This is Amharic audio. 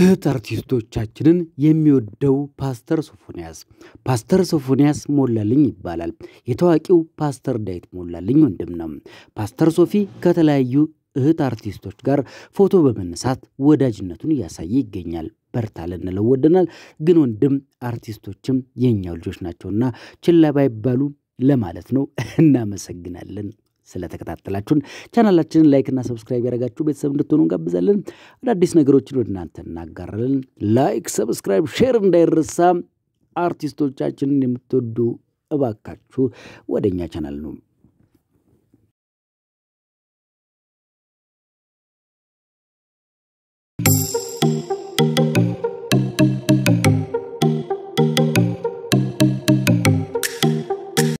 እህት አርቲስቶቻችንን የሚወደው ፓስተር ሶፎንያስ ፓስተር ሶፎንያስ ሞላልኝ ይባላል። የታዋቂው ፓስተር ዳዊት ሞላልኝ ወንድም ነው። ፓስተር ሶፊ ከተለያዩ እህት አርቲስቶች ጋር ፎቶ በመነሳት ወዳጅነቱን እያሳየ ይገኛል። በርታ ልንለው ወደናል። ግን ወንድም አርቲስቶችም የእኛው ልጆች ናቸውና ችላ ባይባሉ ለማለት ነው። እናመሰግናለን ስለተከታተላችሁን ቻናላችንን ላይክና ሰብስክራይብ ያደረጋችሁ ቤተሰብ እንድትሆኑ እንጋብዛለን። አዳዲስ ነገሮችን ወደ እናንተ እናጋራለን። ላይክ፣ ሰብስክራይብ፣ ሼር እንዳይረሳ። አርቲስቶቻችንን የምትወዱ እባካችሁ ወደ እኛ ቻናል ነው